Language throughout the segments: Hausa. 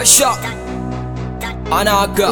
Pressure Ana ga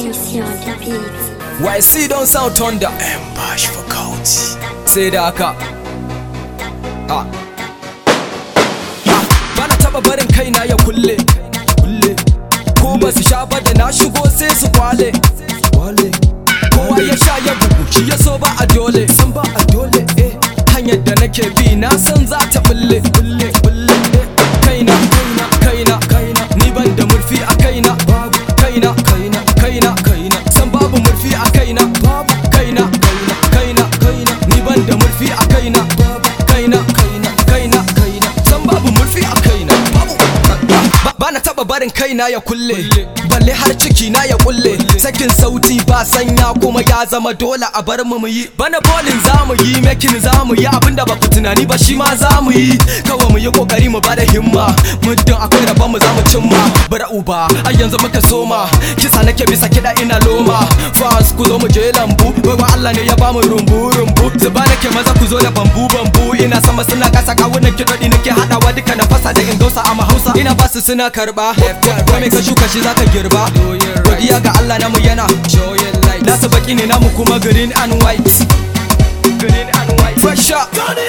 YC don sound thunder Bash for County. sai da haka Ah. Ah, bana taba barin kaina ya kulle kulle ko ba su sha ba da na shigo sai su kwale kwale kowa ya sha ya bugu shi ya so ba a dole san ba a dole eh hanyar da nake bi na san za ta bulle bulle bulle eh kaina kaina kaina kaina ni ban da murfi a kaina babu kaina kaina kaina kaina san babu murfi a kaina babu kaina kaina kaina kaina ni ban da murfi a kaina babu kaina kaina kaina kaina san babu murfi a kaina babu Ba- bana taba barin kaina ya kulle balle har ciki na ya kulle sakin sauti ba sanya kuma ya zama dole a bar mu yi bana bolin zamu yi making zamu yi abinda ba ku tunani ba shi ma zamu yi kawai mu yi kokari mu bada himma muddin akwai rabon mu zamu cimma bara uba ai yanzu muka soma kisa nake bisa kida ina loma fans ku zo mu je lambu baiwa Allah ne ya bamu rumbu rumbu zuba nake maza ku zo da bambu bambu ina sama suna kasa kawunan kidodi nake hadawa duka na fasa da in gausa a hausa ina basu suna karba ko me ka shuka shi zaka girba godiya ga Allah namu yana nasu baki ne namu kuma green and white green and white pressure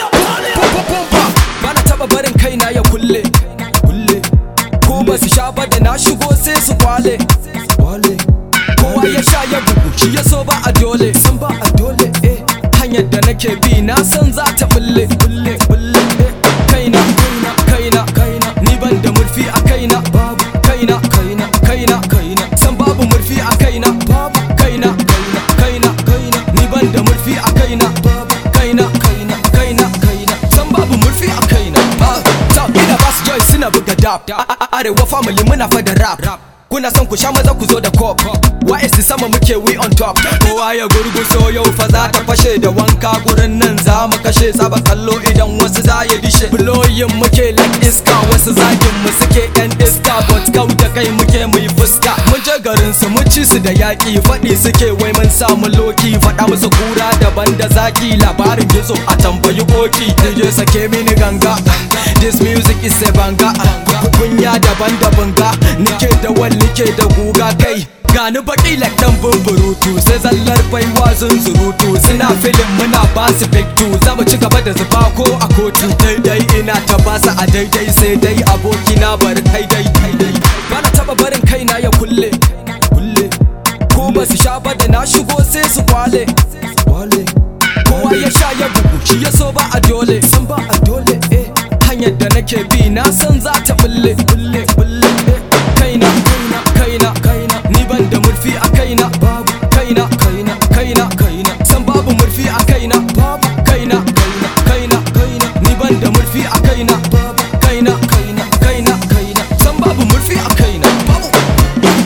bana taba barin kaina ya kulle kulle ko ba su sha ba da na shigo sai su kwale kwale kowa ya sha ya bugu shi ya so ba a dole san ba a dole eh hanyar da nake bi na san za ta bulle bulle bulle eh kaina kaina kaina kaina ni ban da murfi a kaina babu kaina kaina kaina kaina san babu murfi a kaina babu kaina kaina kaina kaina ni ban da murfi a kaina babu kaina kaina kaina kaina san babu murfi a kaina Ah, ta ina basu joy suna buga dab A- a- arewa family muna fa da rap kuna son ku sha maza ku zo da cop wa'isi sama muke we on top kowa ya gurguso yau fa za ta fashe da wanka gurin nan za mu kashe saba kallo idan wasu za ya dishe bloyin muke like iska wasu zagin mu suke yan iska but kau da kai muke mu yi fuska mun je garin su mun ci su da yaki faɗi suke wai mun samu loki faɗa musu kura daban da zaki labarin gizo a tambayi koki je sake mini ganga this music is a banga kunya daban da banga nike da wal nike da guga kai gani baki like dan bumburutu sai zallar baiwa zunzurutu suna filin muna ba su fiktu za mu ci gaba da zuba ko a kotu daidai ina ta basa a daidai sai dai abokina bari kai dai kai dai bana taba barin kaina ya kulle kulle ko ba su sha ba da na shigo sai su kwale kwale kowa ya sha ya bugu shi ya so ba a dole san ba a dole eh hanyar da nake bi na san za ta bulle bulle bulle eh kaina kaina kaina kaina ni ban da murfi a kaina babu kaina kaina kaina kaina san babu murfi a kaina babu kaina kaina kaina kaina ni ban da murfi a kaina babu kaina kaina kaina kaina san babu murfi a kaina babu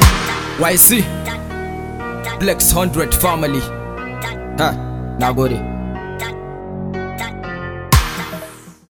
YC Flex 100 family ha nagode